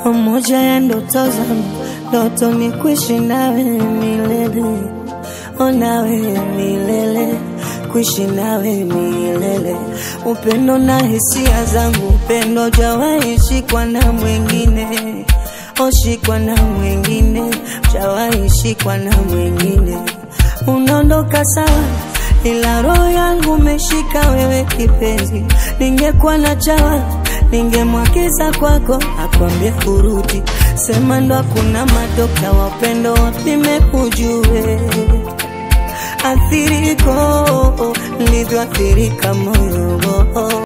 moja ya ndoto zangu, ndoto ni kuishi nawe milele, o nawe milele, kuishi nawe milele, upendo na hisia zangu, upendo jawahi shikwa na mwingine, oshikwa na mwingine, jawahi shikwa na mwingine, unaondoka sawa ila roho yangu umeshika wewe kipenzi, ningekuwa na chawa ningemwagiza kwako akwambie kurudi, sema ndo hakuna madokta wapendo wapime ujue athiriko nilivyoathirika moyo